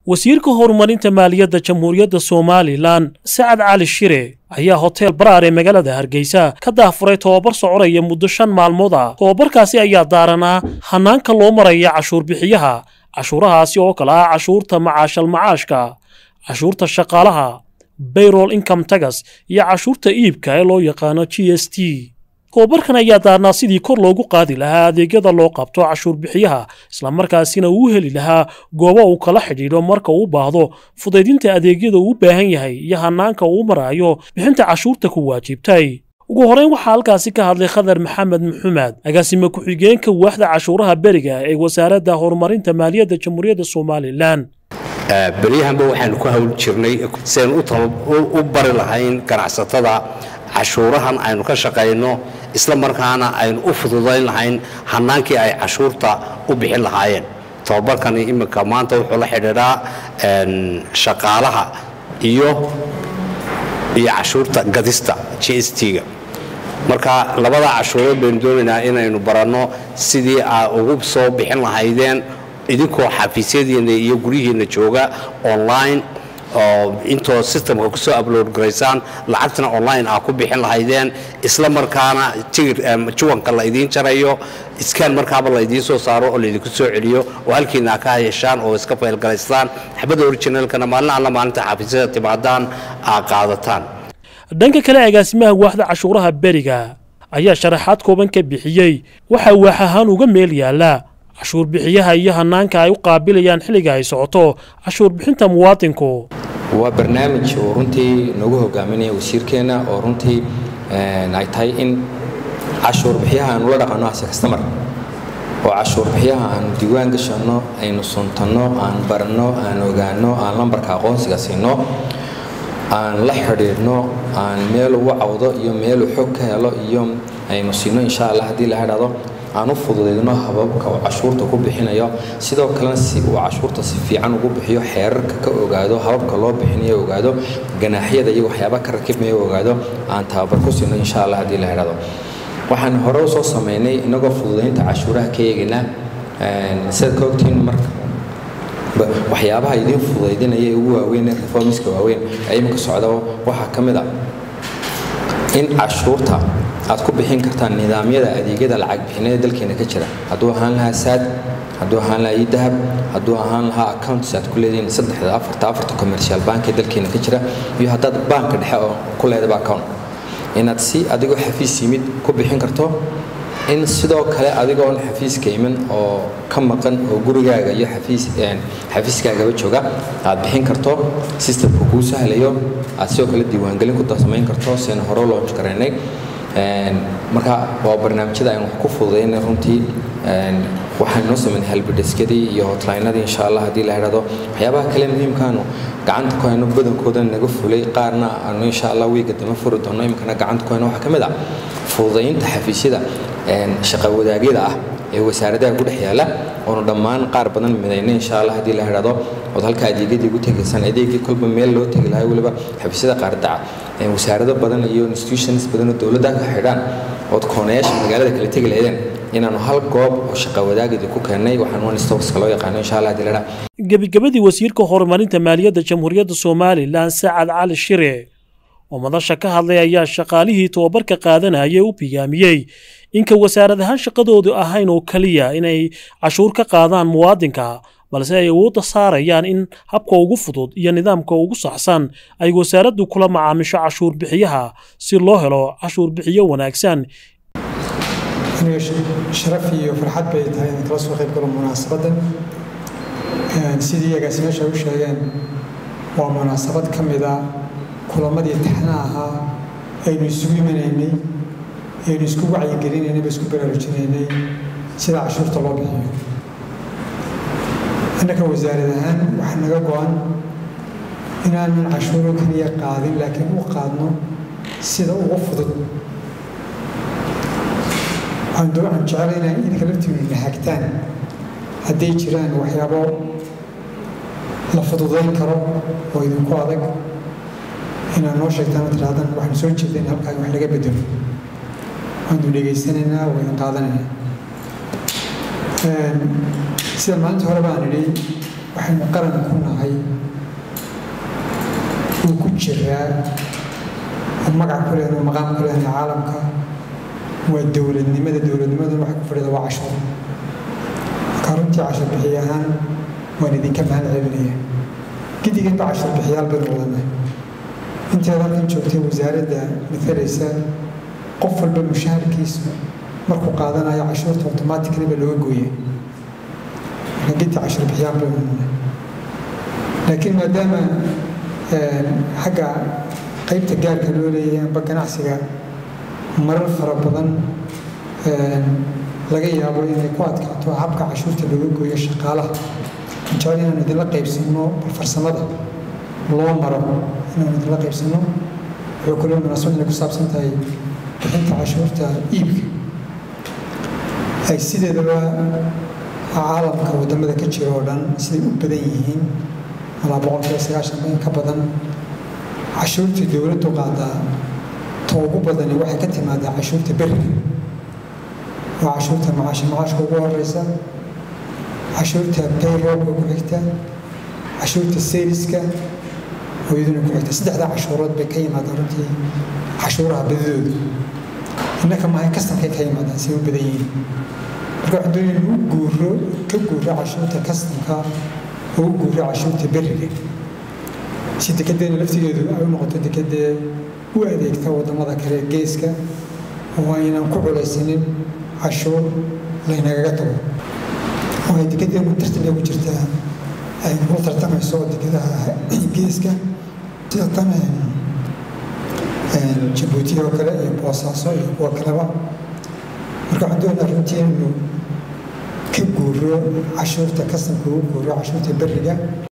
wasiirka horumarinta maaliyadda jamhuuriyadda somalilan sacad cali shire ayaa hotel baraar ee magaalada hargeysa ka daafuray tobabar soconaya muddo shan maalmood ah tobabarkaasi ayaa daaranaa hanaanka loo maraya cashuur bixiyaha cashuurahaasi oo kale ah cashuurta macaashal macaashka cashuurta shaqaalaha bayrol income tagas iyo cashuurta iibka ee loo yaqaano g s t tobabarkan ayaa daarnaa sidii kor loogu qaadi lahaa adeegyada loo qabto cashuur bixiyaha islamarkaasina uu heli lahaa goobo uu kala xidhiidho marka uu baahdo fudaydinta adeegyada uu u baahan yahay iyo hanaanka uu marayo bixinta cashuurta ku waajibtay ugu horeyn waxaa halkaasi ka hadlay khadar maxamed maxumed agaasime ku-xigeenka waaxda cashuuraha beriga ee wasaaradda horumarinta maaliyadda jamhuuriyadda somalilan beryahanba waxaanu ku hawl jirnay siaynu u bari lahayn ganacsatada cashuurahan aynu ka shaqayno isla markaana aynu u fududayn lahayn hanaankii ay cashuurta u bixin lahaayeen tobabarkani iminka maanta wuxuu la xidhiidhaa shaqaalaha iyo iyo cashuurta gadista g s t-ga marka labada cashuurood baynu doonaynaa inaynu baranno sidii aa ugu soo bixin lahaydeen idinkoo xafiisyadiinna iyo guryihiinna jooga online oo intoo systemka kusoo upload garaysaan lacagtana online aa ku bixin lahaydeen isla markaana juwanka la idiin jarayo iskaan markaaba la idiin soo saaro oo laydinku soo celiyo oo halkiina aa ka hayashaan oo iska faylgaraystaan xabadda originalkana maalin alla maalinta xafiisyada timaadaan aa qaadataan dhanka kale agaasimaha waaxda cashuuraha beriga ayaa sharaxaad kooban ka bixiyey waxaa waax ahaan uga meel yaallaa cashuur bixiyaha iyo hanaanka ay u qaabilayaan xilliga ay socoto cashuur bixinta muwaadinku waa barnaamij uu runtii nagu hogaaminaya wasiirkeenna oo runtii ay tahay in cashuur bixiyaha aanu la dhaqanno ase kastamar oo cashuur bixiyaha aanu diiwaan gashanno aynu suntanno aan baranno aan ogaanno aan lambarka aqoonsiga siinno aan la xidhiidhno aan meel ugu cawdo iyo meeluu xog ka helo iyo aynu siinno insha allah haddii la hadhado aan u fududaydno hababka uu cashuurta ku bixinayo sidoo kalena si uu cashuurta si fiican ugu bixiyo xeerarka ka ogaado hababka loo bixinayo ogaado ganaaxyada iyo waxyaaba ka rakibmayo ogaado aan tababar ku siino insha allah haddii la hadhado waxaan hore usoo samaynay inagoo fududaynta cashuuraha ka eegayna sidaad ka ogtiin marka waxyaabaha idiin fudaydinaya ugu waaweyn reformiska waaweyn ee iminka socda waxaa ka mid a in cashuurta aad ku bixin kartaan nidaamyada adeegyada lacag bixineeda dalkeena ka jira hadduu ahaan lahaa saad hadduu ahaan lahaa idahab hadduu ahaan lahaa accounts aad ku leedihiin saddexda afarta afarta commercial bank ee dalkeena ka jira iyo haddaad baanka dhexe oo ku leedaba account inaad si adigoo xafiis yimid ku bixin karto in sidoo kale adigoon xafiiska iman oo ka maqan oo gurigaaga iyo xafiiskaagaba jooga aad bixin karto systemka kuu sahlayo aad sidoo kale diiwaangelin ku samayn karto seen hore launch garaynay marka waa barnaamijyada aynu ku fududaynay runtii waxaan noo samaynay halbidhiskadii iyo hotlinadii insha allah haddii la idhahdo waxyaabaha kale muhiimkaanu gacanta ku hayno badankooda naga fulay qaarna aanu insha allah wiiga dama furi doono iminkana gacanta ku hayno waxaa ka mid ah fududaynta xafiisyada shaqa wadaagyada ah ee wasaaradaha ku dhex yaala oonu dhammaan qaar badan midaynay insha allah haddii la idhahdo ood halka adeegyadii ugu tegaysaan adeegii kolba meel loo tegi lahaa weliba xafiisyada qaardaca wasaarado badan iyo institutions badan oo dowladda ka xidhaan ood koonayaasha magaalada kala tegi lahaydeen inaanu hal goob oo shaqa wadaagidii ku keennay waxaan one stopska loo yaqaano insha allah haddii la idhaha gebagabadii wasiirka horumarinta maaliyadda jamhuuriyadda somalilan sacad cali shire oo madasha ka hadlay ayaa shaqaalihii tobabarka qaadanaya u biyaamiyey inka wasaarad ahaan shaqadoodu ahayn oo keliya inay cashuur ka qaadaan muwaadinka balse ay awoodda saarayaan in habka ugu fudud iyo nidaamka ugu saxsan ay wasaaraddu kula macaamisho cashuur bixiyaha si loo helo cashuur bixiyo wanaagsan aniga sharaf iyo farxad bay tahay inaan kala soo qayb galo munaasabaddan sidii agaasimeesha u sheegeen waa munaasabad ka mid a kulamadii taxna ahaa aynu isugu imanaynay aynu isku wacyigelinaynay ba isku baraarujinaynay sida cashuurta loo bixiyo annaka wasaarad ahaan waxaa naga go-an inaanan cashuuro keliya qaadin laakiin u qaadno sida ugu fudud waxaan doocan jecelaynaa idinka laftiinu na hagtaan hadday jiraan waxyaabo la fududayn karo oo idinku adag inaad noo sheegtaan oo tidhaahdaan waxaan soo jeedeen halkaa wax laga bedelo waanu dhegaysanaynaa wayna qaadanaynaa sida maalinta hore baan idhi waxaynu qaran ku nahay uu ku jiraa oo magac ku lehna maqaam ku lehna caalamka waa dowladnimada dowladnimaduna waxay ku fadhida waa cashuur marka runtii cashuur bixiy ahaan waan idinka mahad celinaya gidiganba cashuur bixiyaal baynu wadanahay inteeda halkan joogtay wasaaradda matalaysa qof walba mushaharkiisu markuu qaadanayo cashuurta automatically ba looga gooya marka gidi cashuur bixiyaal baynu wadanahay laakiin maadaama xagga qaybta gaarka loo leeyahay amba ganacsiga marar fara badan laga yaabo inay ku adkaato habka cashuurta looga gooyo shaqaalaha jecel inaan idinla qaybsano bal farsamada loo maro inaan idinla qaybsano wuxuu kaloo munaasabad inay ku saabsan tahay bixinta cashuurta iibka ay sideedaba caalamka wadamada ka jira oo dhan siday u badan yihiin malaa boqolkiiba sagaashan in ka badan cashuurtii dowladdu qaadaa ta ugu badani waxay ka timaadaa cashuurta beriga waa cashuurta macaashi macaashka ugu horeysa cashuurta payrollka ku xigta cashuurta sayliska oo iyaduna ku xigta saddexdaa cashuurood bay ka yimaadaan runtii cashuuraha badidooda innaka maahay kastamkay ka yimaadaan say u badan yihiin marka waxaan doonaya inuu guuro ka guuro cashuurta kastamka oo u guuro cashuurta beriga si dekedeena laftigeedu ay u noqoto dekedee u adeegta wadamada kale geeska oo aynan ku culaysanin cashuur laynagaga tago oo ay dekedeenu tartamiga ku jirtaa ay kula tartamayso dekedaha geeska sida tan jabuuti oo kale iyo boosaaso iyo kuwa kaleba marka waxaan doonaa runtii inuu ka guuro cashuurta kasamka ugu guuro cashuurta beriga